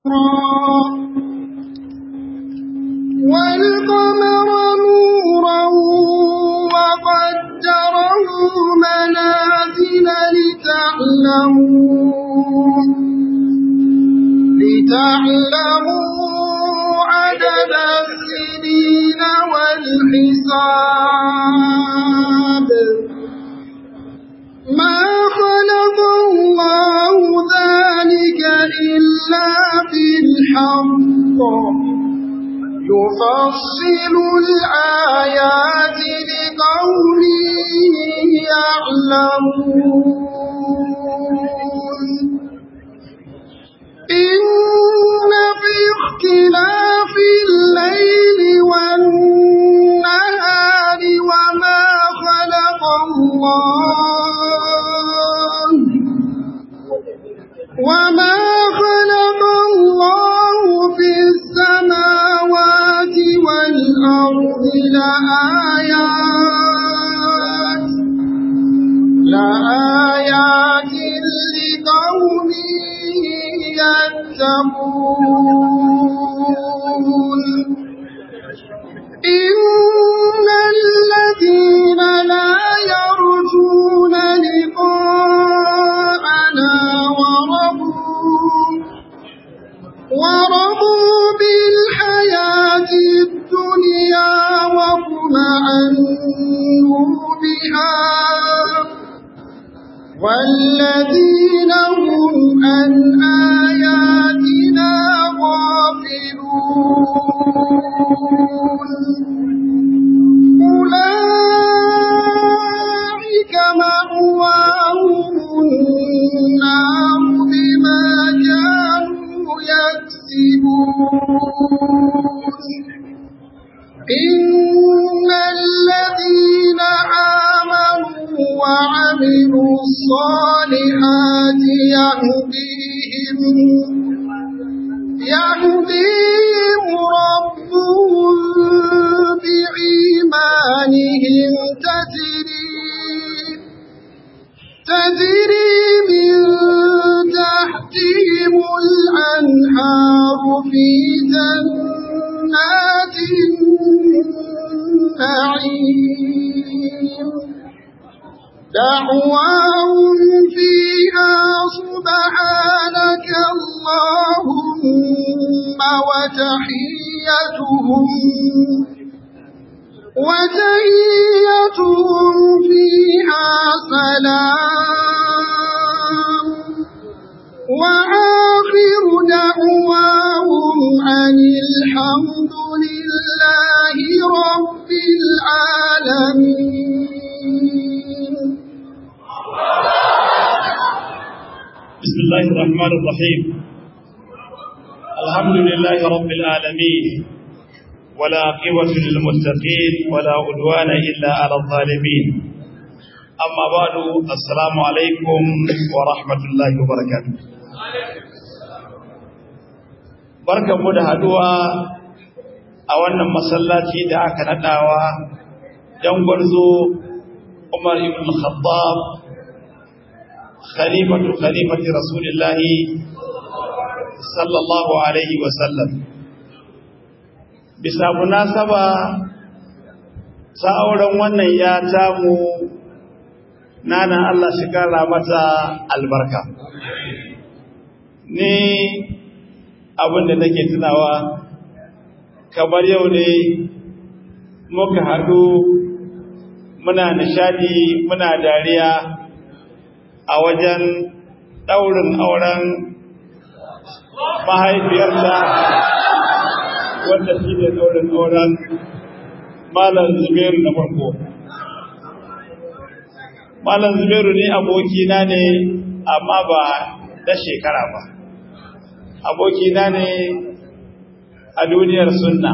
والقمر نورا وقدره منازل لتعلموا لتعلموا عدد السنين والحساب ما خلق الله ذلك إلا بالحق يفصل الآيات لقوم يعلمون إن في اختلاف الليل والنهار وما خلق الله وما خلق الله في السماوات والأرض لآيات لآيات لقوم يتقون إن الذين لا يرجون لقاءنا ورضوا ورضوا بالحياة الدنيا واطمأنوا بها والذين هم عن آياتنا غافلون أولئك مأواهم النار بما كانوا يكسبون إن الذين آمنوا وعملوا الصالحات يهديهم يهديهم ربهم بإيمانهم تجري تجري من تحتهم الأنهار في جنات النعيم دعواهم فيها سبحانك اللهم وتحيتهم وتحيتهم فيها سلام وآخر دعواهم أن الحمد لله رب العالمين بسم الله الرحمن الرحيم الحمد لله رب العالمين ولا عقبة للمتقين ولا عدوان إلا على الظالمين أما بعد السلام عليكم ورحمة الله وبركاته بركة مدهدوا a wannan masallaci da aka nadawa dan gwarzo Umar ibn Khattab khalifatu khalifati rasulillahi sallallahu alaihi wa sallam bisa munasaba ta auren wannan ya tamu nana Allah shi kara mata albarka ni abin da nake tunawa kamar yau ne muka haɗu muna nishadi muna dariya a wajen ɗaurin auren mahaifiyarta wanda shi ne ɗaurin auren malam zubairu na farko malam zubairu ne abokina ne amma ba da shekara ba abokina ne a duniyar sunna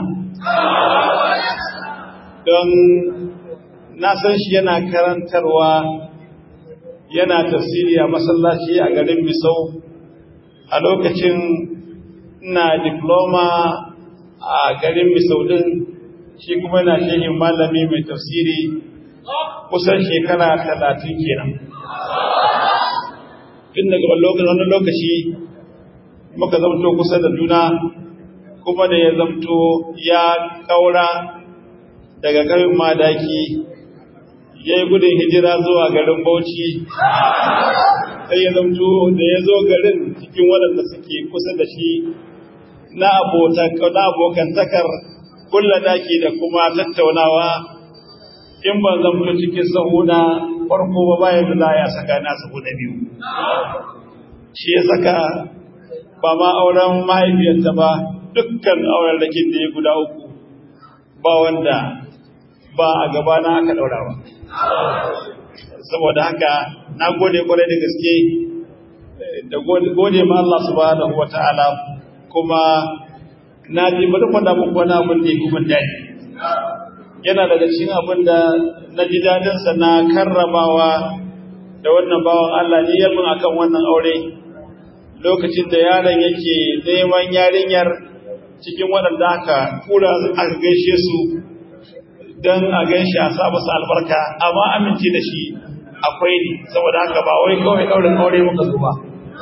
don na san shi yana karantarwa yana tafsiri a masallaci a garin Misau a lokacin ina diploma a garin Misau din shi kuma yana shehin malami mai tafsiri kusan shekara talatin kenan tun daga wani lokaci muka zamto kusa da juna kuma da ya zamto ya kaura daga garin madaki ya yi gudun hijira zuwa garin bauchi sai ya zamto da ya zo garin cikin waɗanda suke kusa da shi na abokantakar kulla daki da kuma tattaunawa in ban zamto cikin sahuna farko ba bayan da za ya saka na sahu na biyu shi ya saka ba ma auren mahaifiyarta ba dukkan auren da da ya guda uku ba wanda ba a gabana aka ɗaura ba saboda haka na gode kwarai da gaske da gode ma Allah subhanahu wata'ala kuma na ji bari kwada muku wani abin da ya kuma daɗi yana daga cikin abin da na ji daɗinsa na karramawa da wannan bawan Allah ne yamin akan wannan aure lokacin da yaron yake neman yarinyar cikin waɗanda aka kura aka gaishe su don a gaishe a sa musu albarka amma amince da shi akwai ne saboda haka ba wai kawai ɗaurin aure muka zo ba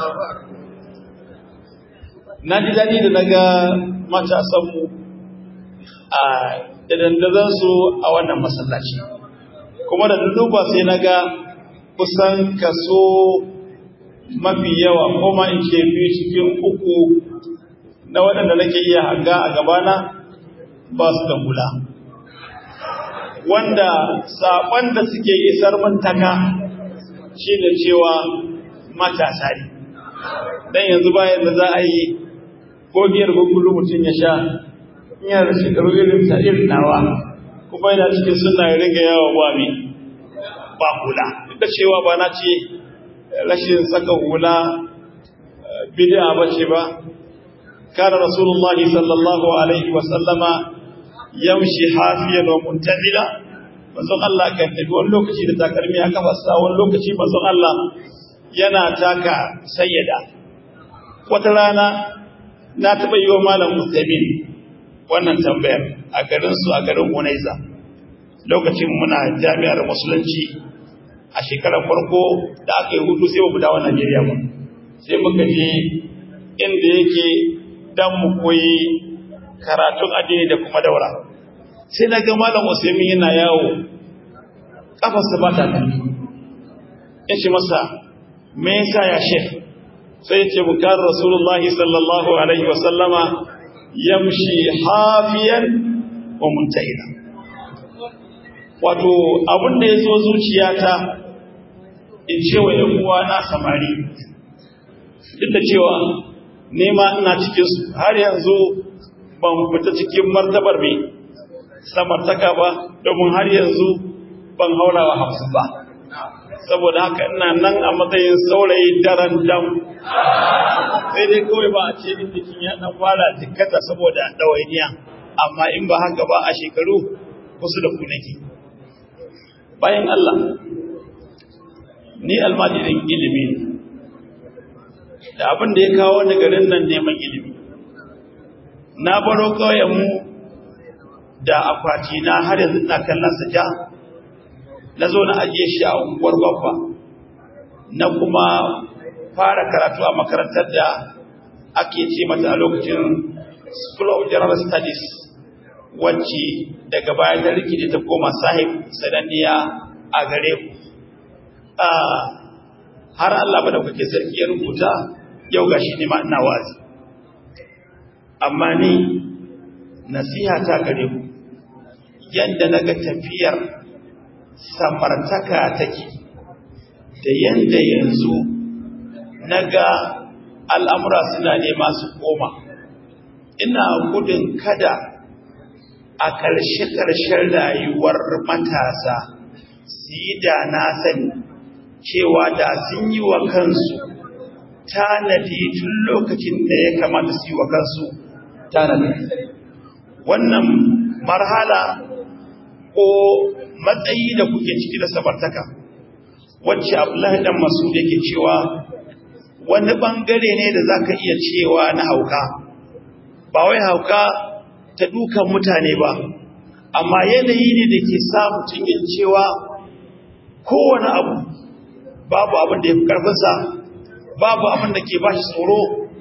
na ji daɗi da na ga matasanmu a dandazansu a wannan masallaci kuma da duba sai na ga kusan kaso mafi yawa ko ma in ce biyu cikin uku na waɗanda nake iya hanga a gabana ba su da hula wanda saƙon da suke isar mintaka shi ne cewa matasa ne don yanzu bayan da za a yi ko biyar gugulu mutum ya sha in yana da shekaru irin ta irin nawa kuma yana cikin suna ya riga yawa ba mi ba hula duk da cewa ba na ce rashin saka hula bid'a ba ce ba kana rasulullah sallallahu alaihi wa sallama yamshi hafiyan wa muntabila manzon Allah kan tafi wani lokaci da takalmi a kafarsa wani lokaci manzon Allah yana taka sayyada wata rana na taɓa yi wa malam Musaimin wannan tambayar a garinsu a garin Unaiza lokacin muna jami'ar musulunci a shekarar farko da aka yi hudu sai mu dawo Najeriya ba sai muka je inda yake dan mu koyi karatun addini da kuma daura sai na ga malam Usaimin yana yawo kafarsa ba ta tafi in ce masa me yasa ya shek sai ya ce bukar rasulullahi sallallahu alaihi wa sallama yamshi hafiyan wa muntahina wato abin da ya zo zuciyata in ce wa ‘yan uwa na samari duk da cewa nema ina cikin su har yanzu ban fita cikin martabar mai samartaka ba domin har yanzu ban haurawa hamsin ba saboda haka ina nan a matsayin saurayi daren dam sai dai kawai ba a ce in jikin ya dan fara jikkata saboda ɗawainiya amma in ba haka ba a shekaru kusa da ku nake bayan Allah ni almajirin ilimi da abin da ya kawo ni garin nan neman ilimi na baro mu da akwati na har yanzu ina kallon sa ja na zo na ajiye shi a unguwar babba na kuma fara karatu a makarantar da ake ce mata a lokacin School of General Studies wacce daga baya ta rikide ta koma sahib sananniya a gare ku har Allah ba da kuke sarki ya rubuta yau gashi ne ma ina wazi amma ni nasiha ta gare ku yadda naga tafiyar samartaka take da yanda yanzu naga al'amura suna nema su koma ina gudun kada a ƙarshe-ƙarshen rayuwar matasa su yi da na sani cewa da sun yi wa kansu tanadi tun lokacin da ya kamata su yi wa kansu tanadi wannan marhala ko matsayi da kuke ciki da sabartaka wacce abdullahi dan masu yake cewa wani bangare ne da za ka iya cewa na hauka ba wai hauka ta dukan mutane ba amma yanayi ne da ke sa mutum yin cewa kowane abu babu abin da ya fi ƙarfinsa babu abin da ke ba shi tsoro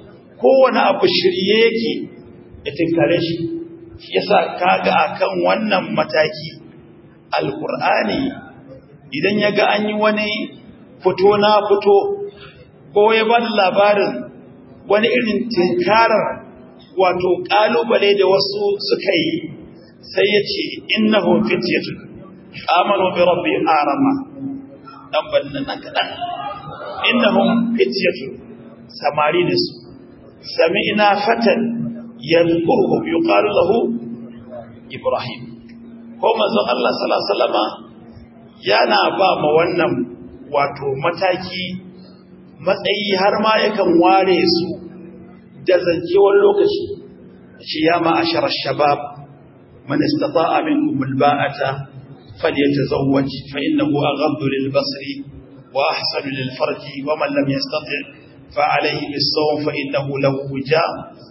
kowane abu shirye yake ya tinkare shi shi yasa kaga akan wannan mataki alkur'ani idan ya ga an yi wani fito na fito ko ya ba da labarin wani irin tinkarar wato ƙalubale da wasu suka yi sai ya ce innahu fityatun amanu bi rabbi arama dan bannan nan kadan innahum fityatun samari ne su sami'na fatan yadhkuruhum yuqalu lahu ibrahim ko manzon Allah sallallahu alaihi wasallama yana ba ma wannan wato mataki matsayi har ma yakan ware su da zancewar lokaci ce ya ma'ashar shabab man istata'a minkum alba'ata falyatazawwaj fa innahu aghaddu lilbasari wa ahsanu lilfarji wa man lam yastati' fa alayhi bis-sawm fa innahu lahu wija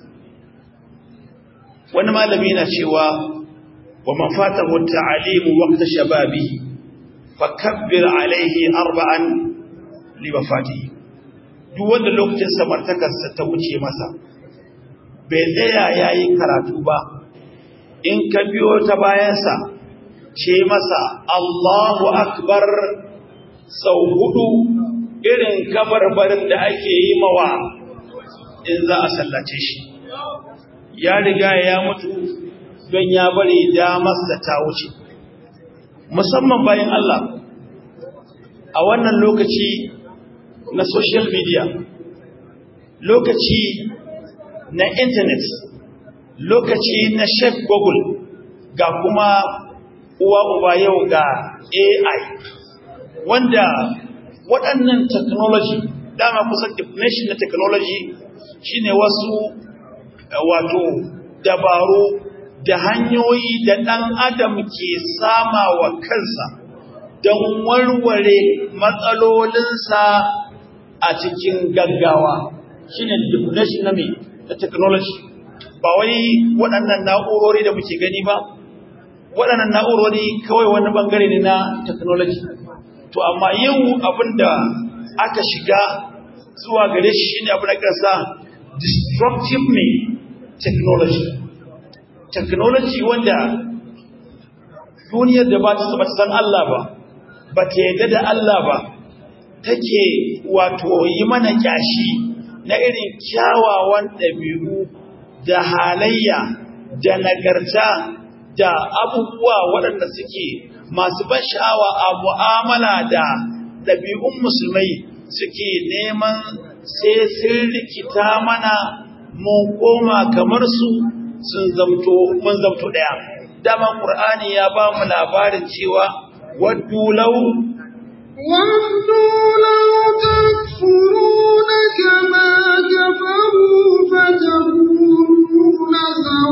wani malami yana cewa wa man fatahu at-ta'lim waqta shababihi fakabbir alayhi arba'an li wafatihi duk wanda lokacin samartakarsa ta wuce masa bai tsaya ya yi karatu ba in ka biyo ta bayansa ce masa Allahu akbar sau hudu irin kabarbarin da ake yi mawa in za a sallace shi ya riga ya mutu don ya bari damarsa ta wuce musamman bayan Allah a wannan lokaci na social media lokaci na internet lokaci na chef google ga kuma uwa uba yau ga ai wanda waɗannan technology dama kusan definition na technology shine wasu wato dabaru da hanyoyi da ɗan adam ke sama wa kansa don warware matsalolinsa a cikin gaggawa shine definition na me na technology ba wai waɗannan na'urori da muke gani ba waɗannan na'urori kawai wani bangare ne na technology to amma yau abinda aka shiga zuwa gare shi shine abin da kansa destructive me technology technology wanda duniyar da ba ta san Allah ba ba ta yadda da Allah ba take wato yi mana kyashi na irin kyawawan ɗabi'u da halayya da nagarta da abubuwa waɗanda suke masu ban sha'awa a mu'amala da ɗabi'un musulmai suke neman sai sun rikita mana mun koma kamar su sun zamto mun zamto ɗaya dama ƙur'ani ya ba mu labarin cewa waddu lau ودوا لو تكفرون كما كفروا فتكونون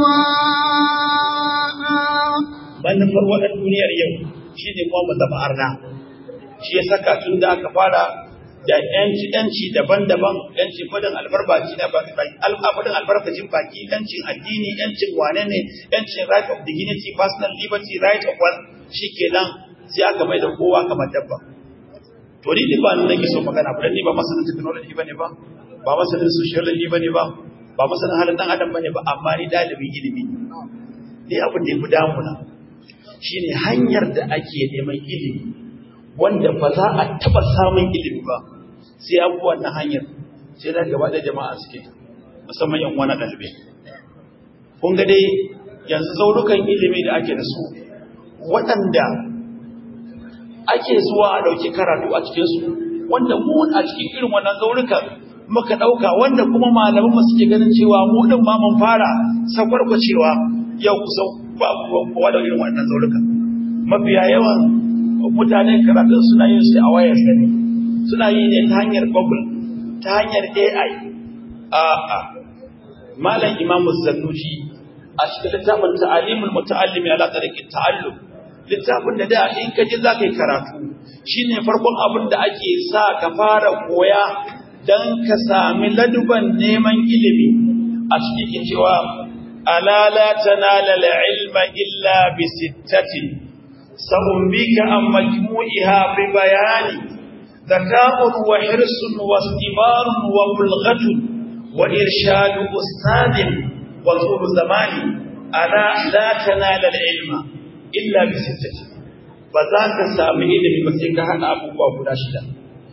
سواء manufar waɗan duniyar yau shi ne kuma mu zama arna shi ya saka tun da aka fara da yanci yanci daban-daban yanci fadin albarbaci na fadin albarkacin baki yancin addini yancin wane ne yancin right of dignity personal liberty right of one shi kenan sai aka mai da kowa kamar dabba to ni ba nan nake so magana ba dan ni ba masanin technology bane ba ba masanin sociology bane ba ba masanin halin dan adam bane ba amma ni dalibin ilimi ne abin da ya fi damuna shine hanyar da ake neman ilimi wanda ba za a taba samun ilimi ba sai an bi wannan hanyar sai da gaba da jama'a suke musamman yan wani ɗalibai kun ga dai yanzu zaurukan ilimi da ake da su waɗanda ake zuwa a ɗauki karatu a cikinsu wanda mu a cikin irin wannan zaurukan muka ɗauka wanda kuma malaman mu suke ganin cewa mu ɗin ma mun fara sakwarkwacewa yau kusan ba kowa da irin wannan zaurukan mafiya yawan mutane karatun suna yin shi a wayar sani suna yi ne ta hanyar google ta hanyar ai a'a malam imamu zannuji a cikin littafin ta'alimul muta'allimi ala tariqit ta'allum littafin da da in ka ji za ka yi karatu shine farkon abin da ake sa ka fara koya dan ka sami laduban neman ilimi a cikin cewa ala la tanala al-ilma illa bi sittatin sa'umbika an majmu'iha bi bayani ذكاء وحرص واستبار وبلغة wa irshadu ustadin wa tulu zamani ala la tanala al-ilma illa bi sittati ba za ka samu ilimi ba sai ka hada abubuwa guda shida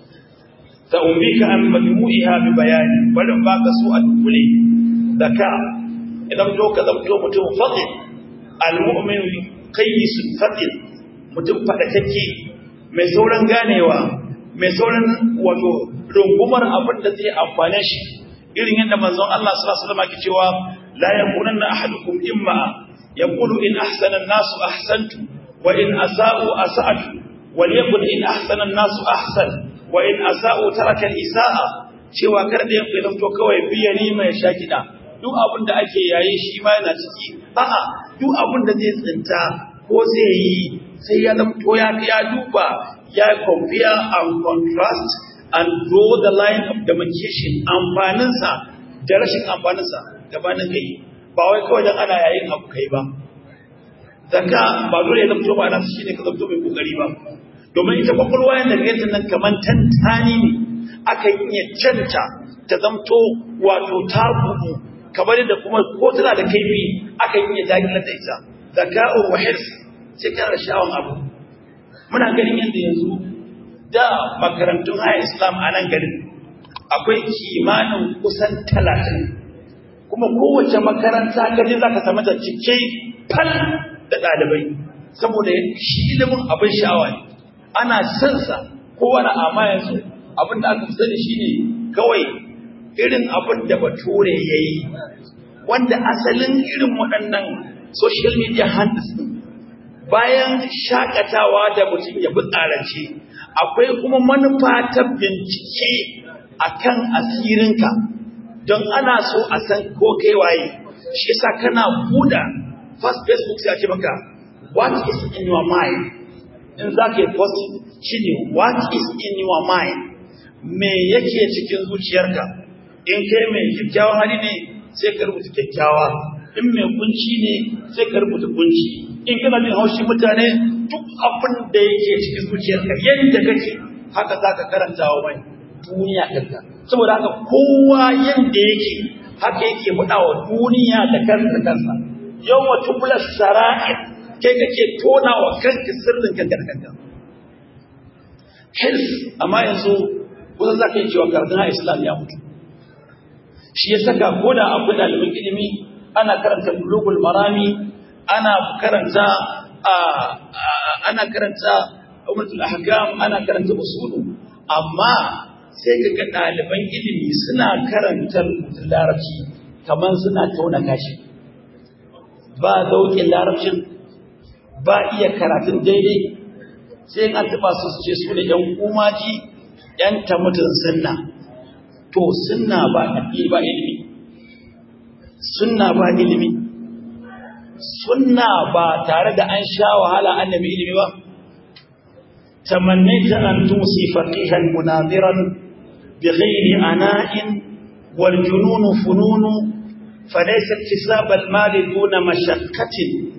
ta umbika an majmu'iha bi bayani barin baka su a dukule zaka idan to ka zamto mutum fadil al-mu'min qayyis fadil mutum fadakake mai sauran ganewa mai sauran wato rungumar abin da zai amfane shi irin yadda manzon Allah sallallahu alaihi wasallam ke cewa la yakunanna ahadukum imma yaqulu in ahsana an-nasu ahsantu wa in asa'u asa'tu وليكن إن أحسن الناس أحسن وإن أساءوا ترك الإساءة cewa kar da yanku ya zamto kawai biya ni mai sha kiɗa duk abin da ake yayi shi ma yana ciki a'a duk abin da zai tsinta ko zai yi sai ya zamto ya ya duba ya compare and contrast and draw the line of demarcation amfaninsa da rashin amfaninsa gabanin kai ba wai kawai dan ana yayin abu kai ba zaka ba dole ya zamto ba na shi ne ka zamto mai kokari ba domin ita kwakwalwa yadda ga nan kamar tantani ne aka iya canta ta zamto wato ta buɗu kamar da kuma ko tana da kaifi aka iya dakilar da ita zaka'ur wa hirs sai kana da sha'awan abu muna ganin yadda yanzu da makarantun haya islam a nan garin akwai kimanin kusan talatin kuma kowace makaranta kaje za ka samu ta cike fal da ɗalibai saboda shi ilimin abin sha'awa ne ana sansa kowane amma yanzu abin da aka fi sani shine kawai irin abin da bature ya yi wanda asalin irin waɗannan social media handles ɗin bayan shakatawa da mutum ya fi tsarance akwai kuma manufa ta bincike akan asirinka don ana so a san ko kai waye shi yasa kana buɗa first facebook sai a ce maka what is in your mind in za ka yi post shi ne what is in your mind me yake cikin zuciyarka in kai mai kyakkyawan hali ne sai ka rubuta kyakkyawa in mai kunci ne sai ka rubuta kunci in kana jin haushi mutane duk abin da yake cikin zuciyarka yadda kake haka za ka karanta wa mai duniya kanka saboda haka kowa yadda yake haka yake faɗa wa duniya da kansa kansa yau wa tubular sara'ir kai kake tona wa kanka sirrin kanka da kanka health amma yanzu kusan za ka yi cewa karatun islam ya mutu shi ya saka ko da akwai ɗalibin ilimi ana karanta bulugul marami ana karanta ana karanta umratul ahkam ana karanta usulu amma sai ka ga ɗaliban ilimi suna karanta rubutun larabci kamar suna tauna kashi ba zauƙin larabcin ba iya karatun daidai sai an taɓa su ce su ne ‘yan umaji ‘yan tamutun sunna to sunna ba addini ba ilimi sunna ba ilimi sunna ba tare da an sha wahala an nemi ilimi ba tamannaita an tusi faqihan munadiran bi ghairi ana'in wal junun funun فليس اكتساب المال دون مشقة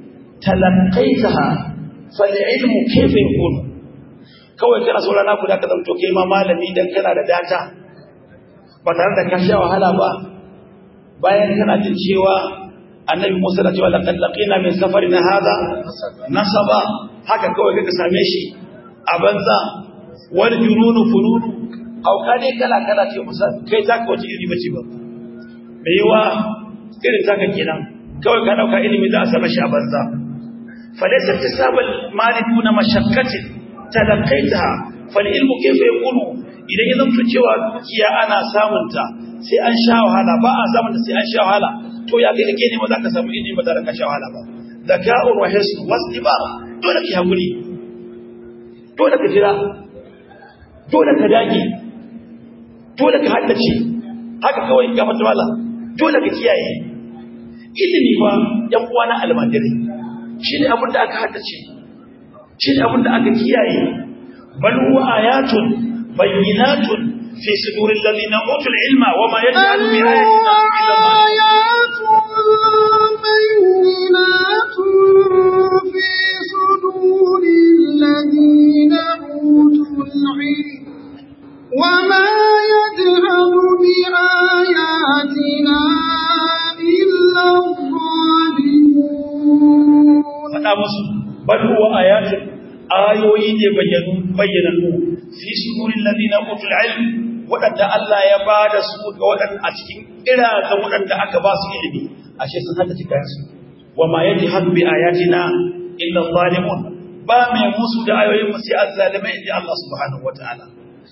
تلقيتها فالعلم كيف يكون kawai kana so rana guda ka zanto kai ma malami dan kana da data ba tare da ka sha wahala ba bayan kana jin cewa annabi Musa da cewa laqad laqina min safarina hadha nasaba haka kawai kaka same shi a banza wal jununu fununu au ka dai kala kala ce musa kai ta ka wace iri bace ba me yiwa irin taka kenan kawai ka dauka ilimi za a same shi a banza فليس اكتساب المال دون مشقة تلقيتها فالعلم كيف يكون idan ya zamto cewa dukiya ana samunta sai an sha wahala ba a samunta sai an sha wahala to ya kai kake ne ba za ka samu ilimi ba tare da ka sha wahala ba zaka'u wa hisn wasdiba dole ki hakuri dole ka jira dole ka dage dole ka haddace haka kawai ka fata wala dole ka kiyaye ilimi ba yan uwa na almajirai shi ne abin da aka haddace shi ne abin da aka kiyaye bal huwa ayatun bayyinatun fi suduril ladina utul ilma wa ma yaj'alu bi ayatina illa ayatun bayyinatun fi suduril ladina utul ilma وما يجهل بآياتنا faɗa musu bal huwa ayatun ayoyi ne bayyanu bayyanannu fi sudurin ladina utul ilm wadanda Allah ya bada su ga wadanda a cikin irazan wadanda aka ba su ilimi ashe sun hada cikin su wa ma yajhadu bi ayatina illa zalimun ba mai musu da ayoyin mu sai azzalimai inda Allah subhanahu wataala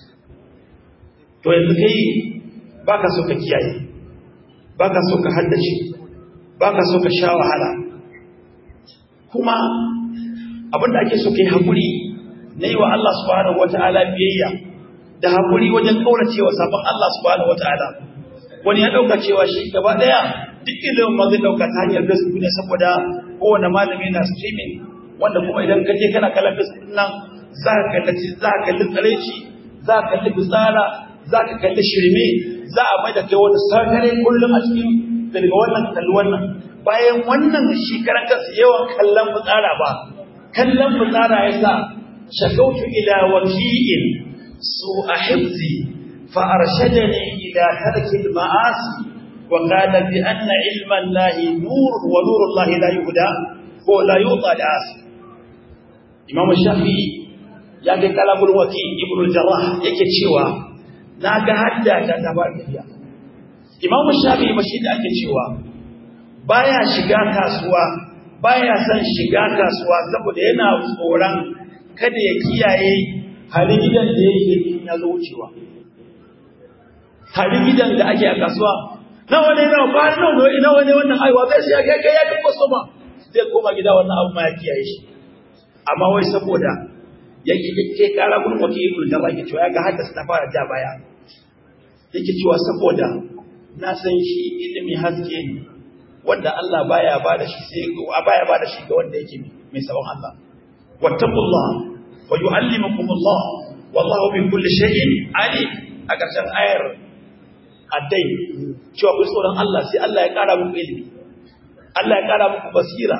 to yanzu kai baka so ka kiyaye baka so ka haddace baka so ka sha wahala kuma abinda ake so kai hakuri na yi wa Allah subhanahu wata'ala biyayya da hakuri wajen kauracewa sabon Allah subhanahu wata'ala wani ya dauka cewa shi gaba daya duk ilimin ma zai dauka ta hanyar Facebook ne saboda kowane malami na streaming wanda kuma idan ka je kana kallon Facebook nan za ka kalli za ka kalli tsareci za ka kalli fitsara za ka kalli shirme za a mai da kai wani sakare kullum a cikin daga wannan kalli wannan bayan wannan shi karan kansa yawan kallon fitsara ba kallon fitsara ya sa shakautu ila waki'in su a hifzi fa arshadani ila tarki al-ma'asi wa qala bi anna ilma allahi nur wa nur allahi la yuhda ko la yuta das imam shafi'i ya ga kalamul waki ibn al-jarrah yake cewa naga hadda ta tabariya imam shafi'i bashi da ake cewa baya shiga kasuwa baya son shiga kasuwa saboda yana tsoron kada ya kiyaye halin gidan da yake ya zo wucewa halin gidan da ake a kasuwa nawa ne nawa ba nawa ne nawa ne wannan aiwa zai sai kai kai ya ga customer zai koma gida wannan abu ma ya kiyaye shi amma wai saboda yake yake kara gurin wake ibn jabba yake cewa ya ga haddasa ta fara ja baya yake cewa saboda na san shi ilimi haske ne wanda Allah baya bada shi sai baya bada shi ga wanda yake mai sabon Allah wattaqullah wa yuallimukumullah wallahu bi kulli shay'in alim a ƙarshen ayar addai cewa ku tsoron Allah sai Allah ya ƙara muku ilimi Allah ya ƙara muku basira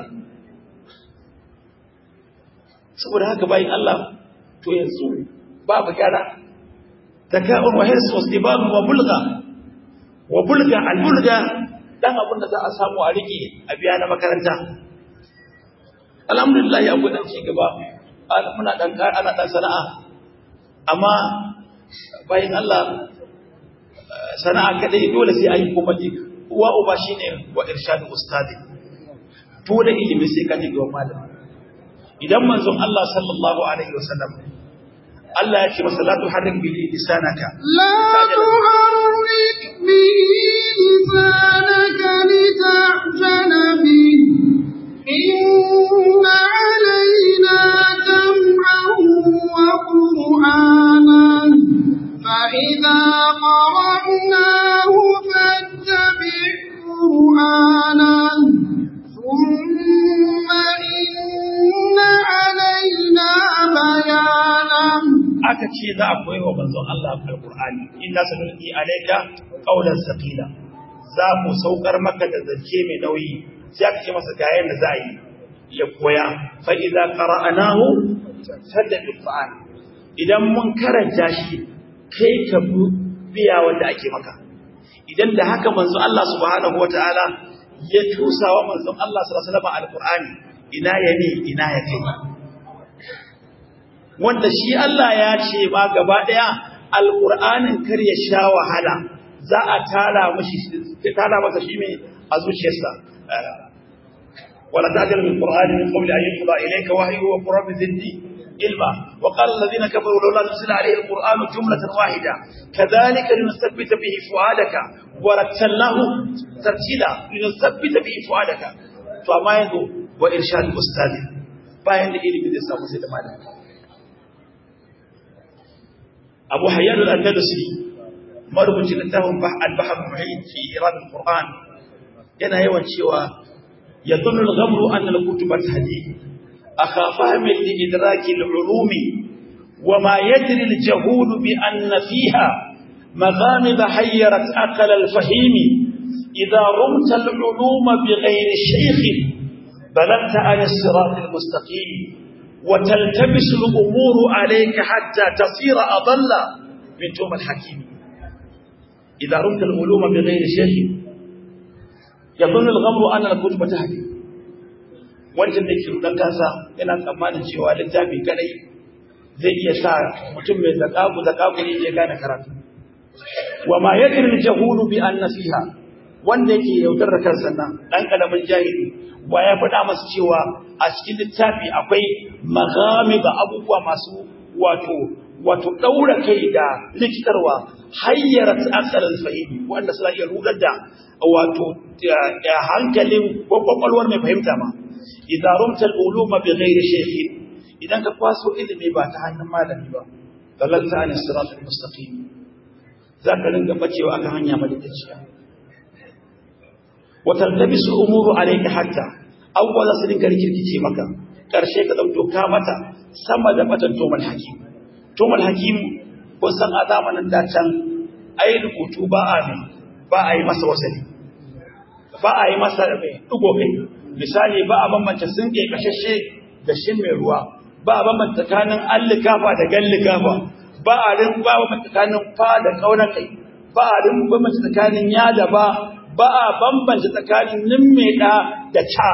saboda haka bayin Allah to yanzu babu gyara taka'un wa hirs wa istibab wa bulga wa bulga al bulga dan abin da za a samu a rike a biya na makaranta alhamdulillah ya gudan ci gaba muna dan ana dan sana'a amma bayan Allah sana'a kadai dole sai ayi kuma ji uwa uba shine wa irshadu ustadi dole ilimi sai ka ji ga malami idan manzon Allah sallallahu alaihi wasallam Allah ya ce masa la tuharrik bi lisanaka la tuharrik bi lisanaka litahzana bi inna alaina jam'ahu wa qur'anan fa idza qara'nahu fattabi' qur'anan thumma inna alaina bayanan aka ce za a koyi wa manzon Allah alqur'ani inna sanulqi alayka qawlan saqila za mu saukar maka da zance mai nauyi sai aka ce masa ga yanda za a yi ya koya fa idza qara'nahu fattabi qur'an idan mun karanta shi kai ka biya wanda ake maka idan da haka manzon Allah subhanahu wataala ya tusa wa manzon Allah sallallahu alaihi wasallam alqur'ani ina ya ne ina ya kai wanda shi Allah ya ce ba gaba daya alqur'anin kar ya sha wahala za a tara mishi tara masa shi mai a zuciyarsa wala ta'jal bil qur'ani min qabli an yuqda ilayka wahyu wa qur'an zidni ilma wa qala alladhina kafaru lawla nuzila alayhi alqur'anu jumlatan wahida kadhalika linusabbita bihi fuadaka wa rattalnahu tartila linusabbita bihi fuadaka to amma yanzu wa irshad ustadi bayan da ilimi zai samu sai da malami Abu Hayyan al-Andalusi marubucin littafin al-Bahr Muhit fi Irad al-Qur'an yana yawan cewa yadhunnu al-ghamru anna al-kutuba tahdi akha fahmi li-idrak al-ulum wa ma yadri al-jahul bi anna fiha maghamid hayyarat aqal al-fahim idha rumta al-ulum bighayri shaykh بلغت عن الصراط المستقيم وتلتبس الأمور عليك حتى تصير أضل من توم الحكيم إذا رمت العلوم بغير شيخ يظن الغمر أن الكتب تهدي wancan da ke rudan kansa yana tsammanin cewa littafi kadai zai iya sa mutum mai zakaku zakaku ne ya gane karatu wa ma yadri jahulu bi an nasiha wanda yake yaudar da kansa nan dan kalamin jahili wa ya faɗa masa cewa a cikin littafi akwai magami da abubuwa masu wato wato daura kai da likitarwa hayyarat asalan fahimi wanda suna iya rudar da wato hankalin kwakwalwar mai fahimta ma idan rumta al-uluma bi ghairi shaykhin idan ka kwaso ilimi ba ta hannun malami ba dalanta an sirat al-mustaqim zaka ringa bacewa akan hanya madaidaiciya wa taltabisu umuru alayka hatta awwala su dinka rikirkice maka karshe ka dauko ka mata sama da matan tomal hakim tomal hakim kun san a zamanin da can ai rubutu ba a ne ba a yi masa wasali ba a yi masa dugo kai misali ba a bambance sun ke kashashe da shin mai ruwa ba a bambanta tsakanin allikafa da gallikafa ba a rin ba a bambanta tsakanin fa da kauna kai ba a rin bambanta tsakanin ya da ba ba a bambanta tsakanin nimmeda da ca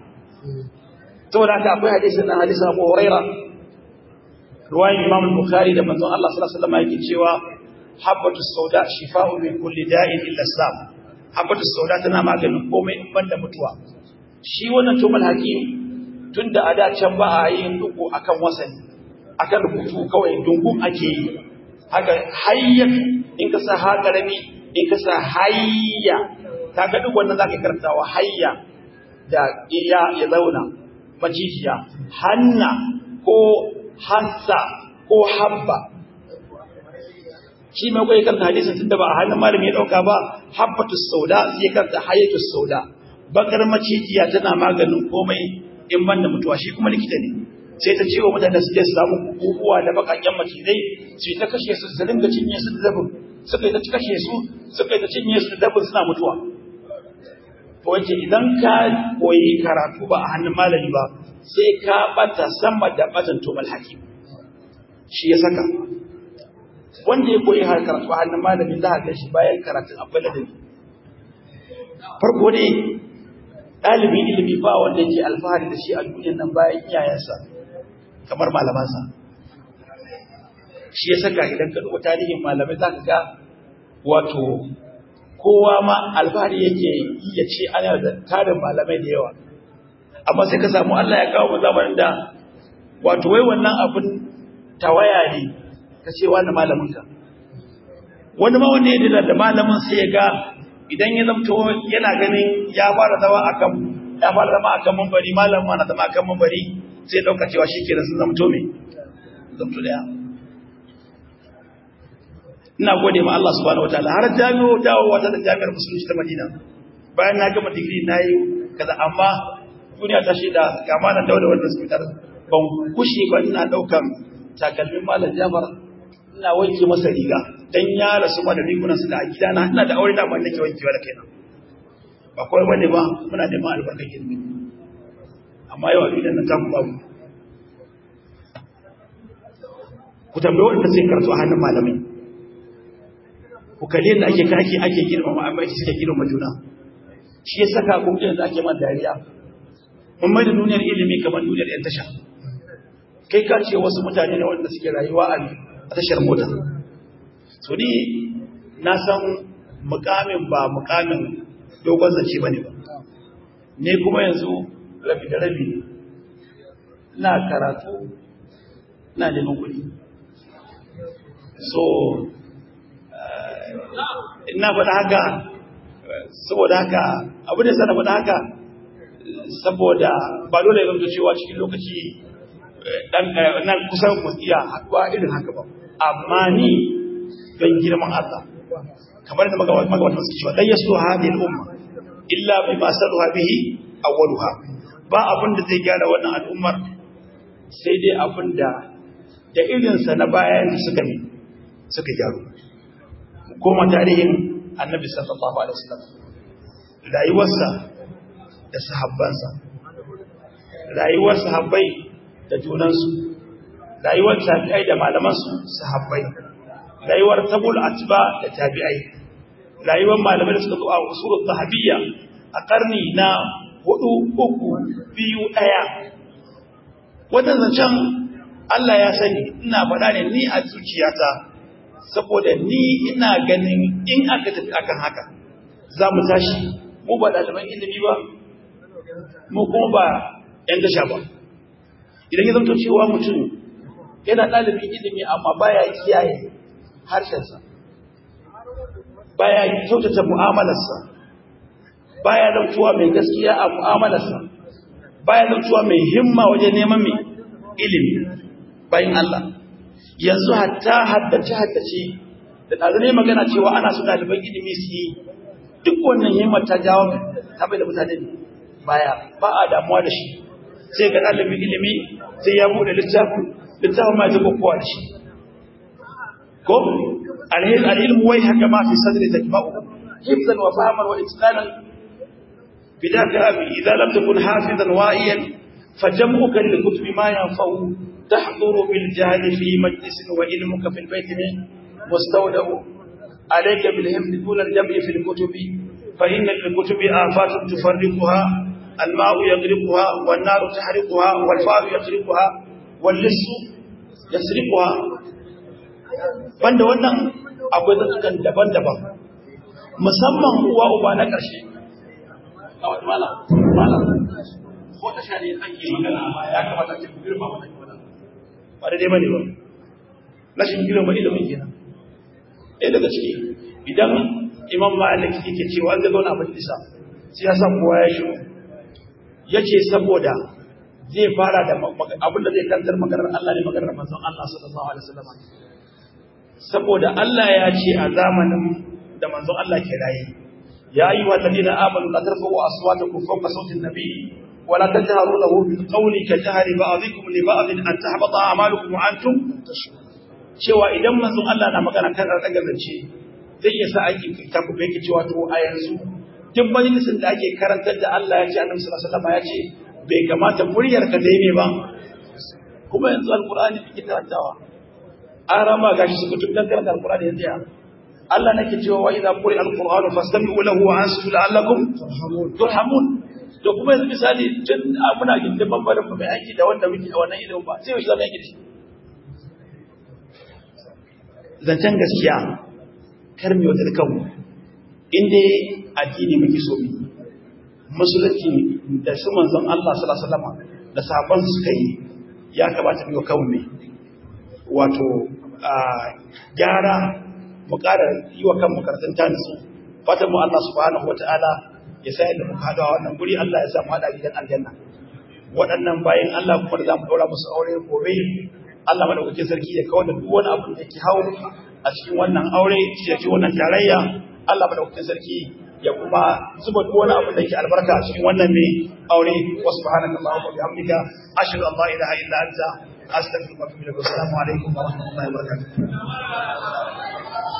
saboda haka akwai hadisi na hadisi Abu Huraira ruwayin Imam Bukhari da manzon Allah sallallahu alaihi wasallam yake cewa habbatu sauda shifa'u min kulli da'in illa islam habbatu sauda tana maganin komai in banda mutuwa shi wannan tumal hakim tunda a da can ba a yin duku akan wasani akan rubutu kawai dungun ake yi haka hayya in ka sa ha karami in ka sa hayya kaga duk wannan zaka karantawa hayya da iya ya zauna majijiya hanna ko hassa ko habba shi mai kai kan hadisin tunda ba a hannun malami ya dauka ba habbatus sauda sai kanta hayatus sauda bakar macijiya tana maganin komai in banda mutuwa shi kuma likita ne sai ta ce wa mutane su je su samu kukuwa da bakakken macizai su ta kashe su su dinga cinye su da dabin suka yi ta kashe su suka yi ta cinye su da dabin suna mutuwa to wace idan ka koyi karatu ba a hannun malami ba sai ka bata sama da batan tumal hakim shi ya saka wanda ya koyi har karatu a hannun malami za a shi bayan karatun akwai ladabi farko ne ɗalibin ilimi ba wanda yake alfahari da shi a duniyar nan bayan iyayensa kamar malamansa shi ya saka idan ka duba tarihin malamai za ka ga wato kowa ma alfahari yake yi ya ce ana da tarin malamai da yawa amma sai ka samu Allah ya kawo mu zamanin da wato wai wannan abin tawaya ne ka ce wani malamin ka wani ma wanda ya dila da malamin sai ya ga idan ya zamto yana ganin ya fara zama akan ya fara zama akan mambari malamin ma na zama akan mambari sai dauka cewa shi kenan sun zamto me zamto daya ina gode ma Allah subhanahu wataala har jami'o dawo wata da jami'ar musulunci ta Madina bayan na gama digiri na yi kaza amma duniya ta shaida ga malam Dauda wanda suka tar ban kushe ba ina daukan takalmin malam Jafar ina wanke masa riga dan ya rasu ma da rigunan su da a gidana ina da aure da ban nake wankewa da kaina ba kawai bane ba muna neman albarkar ilimi amma yau a gidan nan ta babu ku tambaye wanda sai karatu a hannun malamai ku kalle da ake kake ake girmama amma ake suke girmama juna shi ya saka ku da ake man dariya mun mai da duniyar ilimi kamar duniyar yan tasha kai ka ce wasu mutane ne wanda suke rayuwa a tashar mota so ni na san mukamin ba mukamin dogon zance bane ba ne kuma yanzu rabi da rabi na karatu na neman kuɗi so ina faɗa haka saboda haka abu da sana faɗa haka saboda ba dole ya zamto cewa cikin lokaci dan nan kusan mu iya haɗuwa irin haka ba amma ni don girman Allah kamar da magabatan suke cewa dan yasu hadhihi al-umma illa bima saluha bihi awwaluha ba abin da zai gyara wannan al'ummar sai dai abin da da irinsa na bayan suka ne suka gyaru koma tarihin annabi sallallahu alaihi wasallam rayuwarsa da sahabbansa rayuwar sahabbai da junansu rayuwar tabi'ai da malamansu sahabbai rayuwar tabul atba da tabi'ai rayuwar malamai da suka zo a usulul sahabiyya a karni na hudu uku biyu ɗaya wannan zancen Allah ya sani ina faɗa ne ni a zuciyata saboda ni ina ganin in aka tafi akan haka za mu tashi mu ba ɗaliban ilimi ba mu kuma ba ‘yan dasha ba idan ya zamto cewa mutum yana ɗalibin ilimi amma baya kiyaye harshensa baya kyautata mu'amalarsa baya zamtuwa mai gaskiya a mu'amalarsa baya zamtuwa mai himma wajen neman mai ilimi bayan Allah yanzu hatta haddace haddace da ɗazu ne magana cewa ana so ɗaliban ilimi su yi duk wannan himmar ta jawo ta bai da mutane baya ba a damuwa da shi sai ga ɗalibin ilimi sai ya buɗe littafin littafin ma ya kowa da shi ko al'ilmu wai haka ma fi sadri tajma'u hifzan wa fahman wa itqanan bidaka abi idza lam takun hafizan wa'iyan fajam'uka lil kutubi ma yanfa'u tahduru bil jahli fi majlisin wa ilmuka fil bayti min mustawda'u alayka bil hifzi dun al jam'i fil kutubi fa inna lil kutubi afatun tufarriquha الماء يغرقها والنار تحرقها والفار يغرقها واللص يسرقها banda wannan akwai zantukan daban-daban musamman uwa uba na ƙarshe mala mala ko ta shari ake magana ya kamata ce ku girma wannan magana ba da dai bane ba rashin girma ilimin kenan ɗaya daga ciki idan imam malik yake cewa an zai zauna a majalisa sai ya san kowa ya shiru ya ce saboda zai fara da abin da zai kantar maganar Allah ne maganar manzon Allah sallallahu alaihi wasallam saboda Allah ya ce a zamanin da manzon Allah ke raye ya yi wa ladina amanu la tarfa'u aswatakum fawqa sawti an-nabi wa la tajharu lahu bil qawli ka jahri ba'dikum li ba'din an tahbata a'malukum wa antum cewa idan manzon Allah na magana kan daga zance zai iya sa aiki ta ku yake cewa to a yanzu duk majalisin da ake karantar da Allah ya ce annabi sallallahu alaihi wasallam ya ce bai kamata muryar ka dai ne ba kuma yanzu alqur'ani kike karantawa an rama gashi su kutum dan karanta alqur'ani yanzu ya Allah nake cewa wa idza quri alqur'anu fastami'u lahu wa ansitu la'allakum turhamun to kuma yanzu misali tun muna gindin bambarin mai aiki da wanda muke a wannan ilimin ba sai yau zama yake da shi zancen gaskiya kar mu yaudar kanmu in dai addini muke so mu musulunci da su manzon Allah sallallahu alaihi wasallam da sahabban su suka yi ya kamata mu kawo ne wato gyara mu ƙara yi wa kanmu karatun tanisu fatan mu Allah subhanahu wataala ya sa inda muka hada wannan guri Allah ya sa mu hada gidan aljanna waɗannan bayan Allah kuma da za mu ɗaura musu aure gobe Allah madaukakin sarki ya kawo da duk wani abu da yake hawo a cikin wannan aure ya ci wannan tarayya Allah madaukakin sarki ya kuma zuba duk wani abu da yake albarka a cikin wannan mai aure wa subhanaka allahumma wa bihamdika ashhadu an la ilaha illa anta astaghfiruka wa atubu ilaik assalamu alaikum wa rahmatullahi wa barakatuh